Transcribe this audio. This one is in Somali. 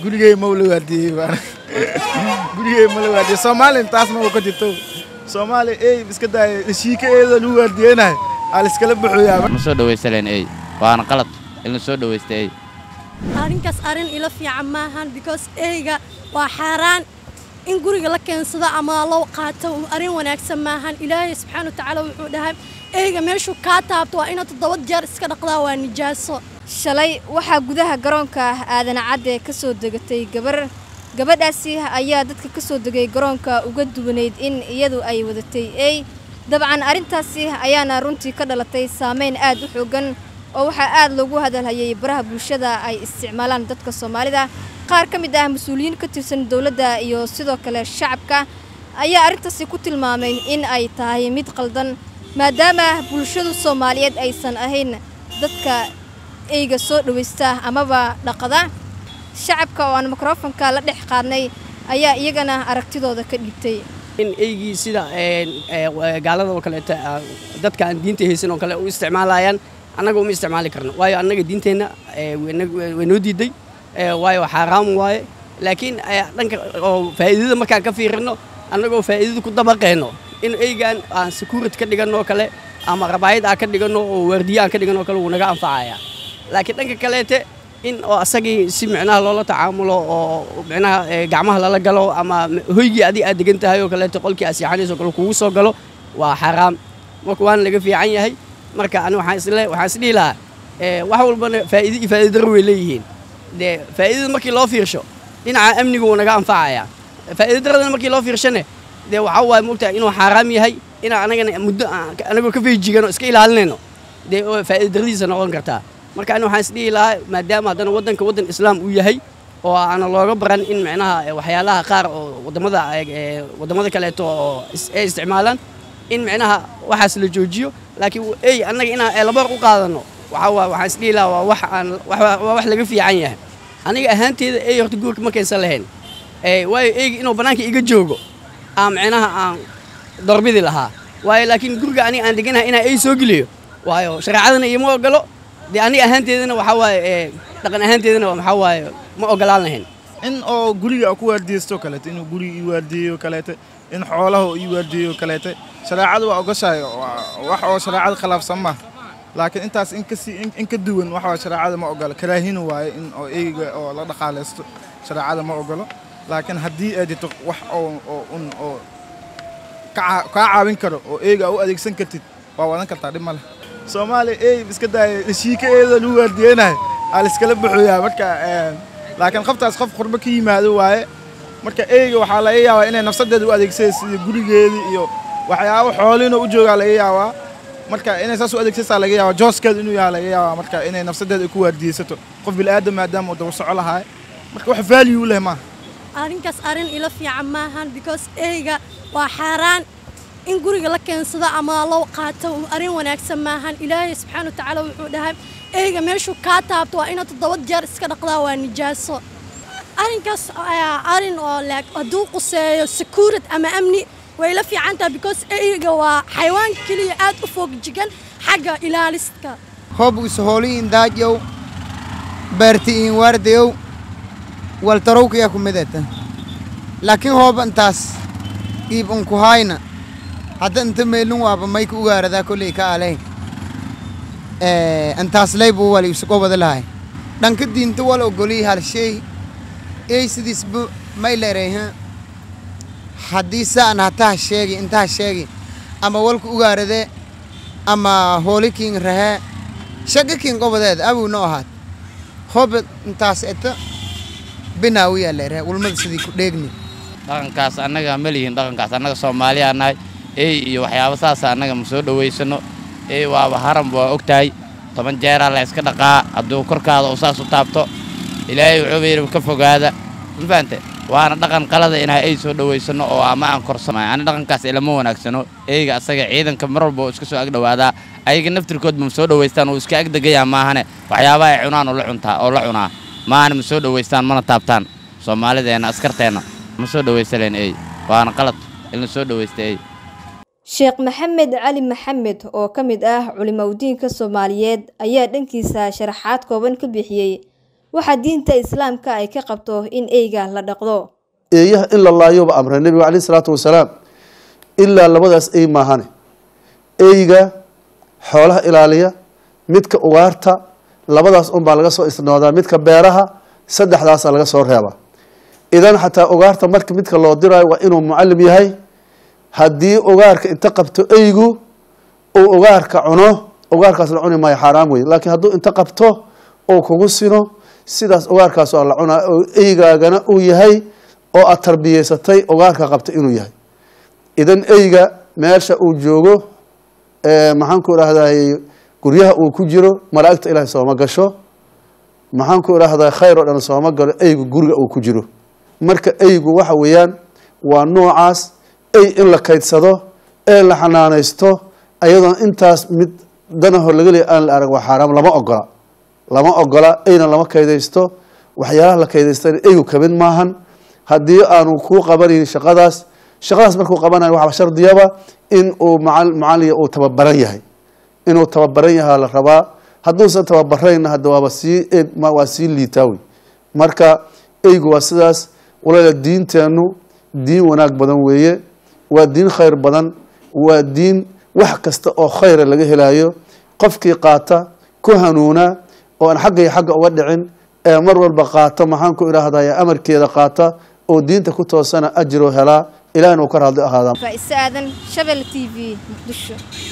gurigey ma la waardiyey baan gurigey ma la waardiyey soomaaliya taasna uu ka jirto soomaaliya ey iska daaya shiika eeda lagu waardiyeynahay aa laiskala baxooyaa ma soo dhawaysaleen ey waana qalad in la soo dhawaysta ey arrinkaas arrin ila fiican maahan because eyga waa xaaraan in guriga la keensado ama loo qaato arrin wanaagsan maahan ilaahay subxaana wa tacaala wuxuu dhahay eyga meeshuu kaa taabto waa inaad toddoba jeer iska dhaqdaa waa nijaaso shalay waxaa gudaha garoonka aadan cadde ka soo degatay gabar gabadhaasi ayaa dadka ka soo degay garoonka uga duwanayd in iyadu ay wadatay ey dabcan arrintaasi ayaana runtii ka dhalatay saameyn aad u xoogan oo waxaa aad loogu hadalhayay baraha bulshada ay isticmaalaan dadka soomaalida qaar ka mid ah mas-uuliyiin ka tirsan dowladda iyo sidoo kale shacabka ayaa arrintaasi ku tilmaamay in ay tahay mid qaldan maadaama bulshadu soomaaliyeed aysan ahayn dadka eyga soo dhawaysta amaba dhaqada shacabka oo aan mikrofonka la dhex qaadnay ayaa iyagana aragtidooda ka dhiibtay in eygii sida gaalada oo kaleeto dadka aan diinta haysan oo kale u isticmaalayaan annaga uma isticmaali karno waayo annaga diinteenna way noo diiday waayo xaaraam waaye laakiin dhanka oo faa'iidada markaan ka fiirino annagoo faa'iidada ku dabaqeenno in eygaan aan security ka dhiganno oo kale ama rabaayad aan ka dhiganno oo waardiye aan ka dhiganno oo kale wuu naga anfacaya laakiin dhanka kaleete in oo asagii si micnaha loola tacaamulo oo micnaha gacmaha lala galo ama hoygii adig aad degan tahay oo kaleeto qolkii aad seexanayso kale kugu soo galo waa xaaraam marka waana laga fiican yahay marka ani waxaan isle waxaan isdhihi lahaa wax walbana faa'iido iyo faa'iido daro way leeyihiin dee faa'iidada markii loo fiirsho dhinaca amniga wuu naga anfacaya faa'iido daradana markii loo fiirshane dee waxaa waaye moogtahay inuu xaaraam yahay inaan anagana muddo anagoo ka feejigan oo iska ilaalinayno dee faa'iido daradiisa noqon kartaa marka ani waxaan isdhihi lahaa maadaama haddana waddanka waddan islaam uu yahay oo aana looga baran in micnaha waxyaalaha qaar oo waddamada waddamada kaleeto oo ay isticmaalaan in micnaha waxaas la joojiyo laakiin ey annaga inaan eelabar u qaadanno waxaa waa waxaan isdhihi lahaa waa wax aan waa wax laga fiican yahay aniga ahaanteeda ey horta guurka ma keensan lahayn waayo eyga inuu bannaanka iga joogo aan micnaha aan darbidi lahaa waayo laakiin guriga aniga aan deganahay inaan ey soo geliyo waayo shareecadana ioma ogolo dee aniga ahaanteedana waxaa waaye dhaqan ahaanteedana waxaa waaye ma ogolaan lahayn in oo guriga ku waardiyeysto kaleete inuu guriga ii waardiyeyo kaleete in xoolaha ii waardiyeyo kaleete shareecadu waa ogoshahay wax oo shareecada khilaafsan ma laakiin intaas in kasii in ka duwan wax waa shareecada ma ogolo karaahina waaye in oo eyga oo la dhaqaalaysto shareecada ma ogolo laakiin haddii ay jirto wax oo oo un oo kaa caawin karo oo eyga u adeegsan kartid waa wadan kartaa dhib ma leh soomaaliya ey iska daaya shiika eeda lagu waardiyeynahay aa laiskala baxooyaa marka laakiin qoftaas qof qurbo ka yimaado waaye marka eyga waxaa laga yaabaa inay nafsadeeda u adeegsanaysa iyo gurigeedii iyo waxyaabo xooliinoo u joogaa laga yaabaa marka inay saas u adeegsanaysaa laga yaabaa jooskeeda inuu yahaa laga yaabaa marka inay nafsadeeda ku waardiyeysato qof bil'aadam maadaama uu daba soco lahaay marka wax value u leh maaha arrinkaas arrin ila fiican maahan because eyga waa xaaraan in guriga la keensado ama loo qaato arrin wanaagsan maahan ilaahay subxaana wa tacaala wuxuu dhahay eyga meeshuu kaa taabto waa inaad toddoba jeer iska dhaqdaa waa nijaaso arrinkaas ayaa arrin oo laag hadduu quseeyo secuurity ama amni way la fiican tahay because eyga waa xayawaan keliya aad u foogjigan xagga ilaaliska hob ishooliin daajyow beerti'iin waardayow waltarowkaya ku midata laakiin hoob intaas iib unku hayna hadda inta meelin waaba mayka ugaaradaa kolley ka alay intaas laybu wal isugo wada lahay dhanka diinta wal ogolii halshay ey sidiisba may leerayha haddii saan hataha sheegi intaha sheegi ama walka ugaarade ama hoolikiin rahee shagakiin qobadeed abuu no ahaad hoba intaas eta binaawiyaa leerahe ulmada sidii ku dheegni dhaqankaas annaga ma lihin dhaqankaas annaga soomaaliyaa nahay ey iyo waxyaaba saasa annaga ma soo dhowaysano ey waaba haram waa og tahay toban jeeraa la yska dhaqaa hadduu korkaada uu saas u taabto ilaahay wuxuuba yidhi ka fogaada ma fahante waana dhaqan qalada inaa ey soo dhowaysano oo ama aan korsamay ani dhaqankaas ilama wanaagsano eyga asaga ciidanka mar walba oo iska soo agdhowaadaa ayaga naftirkoodba ma soo dhowaystaan uu iska agdegayaa maahane waxyaabaha ay cunaan oo la cuntaa oo la cunaa maahane ma soo dhowaystaan mana taabtaan soomaalideenna askarteenna ma soo dhowaysaleen ey waana qalad in la soo dhowaysta ey sheekh maxamed cali maxamed oo ka mid ah culimowdiinka soomaaliyeed ayaa dhankiisa sharaxaad kooban ka bixiyey waxa diinta islaamka ay ka qabto in eyga la dhaqdo eeyaha in la laayoba amray nebiga caleyhi salaatu wasalaam ilaa labadaas ey maahane eyga xoolaha ilaaliya midka ugaarta labadaas unbaa laga soo isnoodaa midka beeraha saddexdaasa laga soo reebaa idan xataa ugaarta marka midka loo diraayo waa inuu mucalim yahay haddii ugaarka inta qabto eygu uu ugaarka cuno ugaarkaas la cuni maayo xaaraam wey laakiin hadduu inta qabto uu kugu sino sidaas ugaarkaas waa la cunaa oo eygaagana uu yahay oo aad tarbiyeysatay ugaarka qabta inuu yahay idan eyga meesha uu joogo maxaan ku idhahday guryaha uu ku jiro malaa'igta ilaahay sooma gasho maxaan ku idhahdaa khayr oo dhan sooma galo eygu guriga uu ku jiro marka eygu waxa weeyaan waa noocaas ey in la kaydsado ee la xanaanaysto ayadoon intaas mid danaho laga leey aan la arag waa xaaraam lama ogola lama ogola eyna lama kaydaysto waxyaalaha la kaydaystana eygu kamid maahan haddii aanu kuu qabanayn shaqadaas shaqadaas markuu qabanayo waxaa shardiyaba in uu macaliya uu tababaran yahay inuu tababaran yahaa la rabaa hadduusan tababarayna hadda waaba sii waa sii liitaawi marka eygu waa sidaas walaala diinteennu diin wanaag badan weeye waa diin khayr badan waa diin wax kasta oo khayra laga helayo qofkii qaata ku hanuuna oo aan xagga iyo xagga uga dhicin ee mar walba qaata maxaan ku idhaahday amarkeeda qaata oo diinta ku toosana ajiro helaa ilahina uu ka raadli ahaadaa faa'ise aadan shabel t v muqdisho